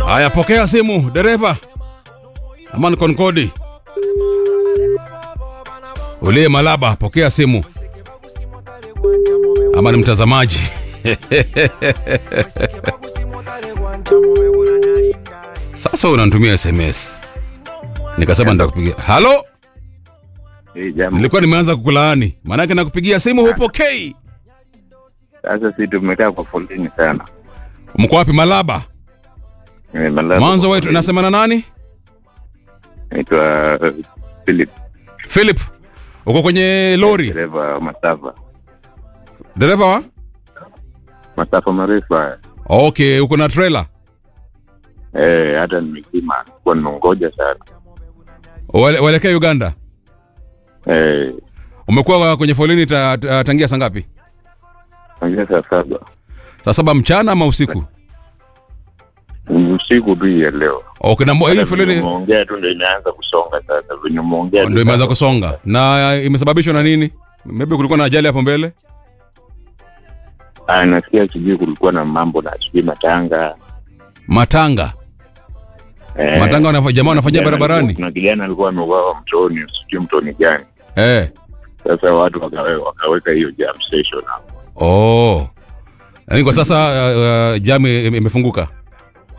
Haya, pokea simu dereva. Aman Konkodi. Ulie Malaba, pokea simu. Ama ni mtazamaji. Sasa unanitumia SMS. Nikasema nitakupigia. Halo? Hii jambo Nilikuwa nimeanza kukulaani. Maanake nakupigia simu hupokei. sasa, si tumekaa kwa foleni sana. Mko wapi Malaba? Nimelala Mwanzo kwa wetu foleni. nasema na nani? Naitwa uh, Philip, Philip. Uko kwenye lori. dereva wa masafa Dereva wa? masafa marefu haya. Okay, uko na trailer. Eh, hata nimezima, kuwa nimeongoja sana. Wale- Waelekea Uganda. Eh, Umekuwa kwenye foleni ta, ta, tangia saa ngapi? kuanzia saa saba Saa saba mchana ama usiku? Ni usiku tu hii ya leo. Okay, na mbo- hii Hata foleni venye umeongea tu ndo inaanza kusonga sasa, venye umeongea tu ndio imeanza sasa. kusonga. Na imesababishwa na nini? Maybe kulikuwa na ajali hapo mbele. Ah, nasikia sijui kulikuwa na mambo na sijui matanga Matanga. eh, Matanga wanafanya jamaa wanafanyia kijana barabarani. alikuwa- Kuna kijana alikuwa ameuawa mtoni, sijui mtoni gani. Eh. Sasa watu wakawe, wakaweka hiyo jam station hapo. Oh. Yaani kwa sasa uh, uh, jam ime- imefunguka.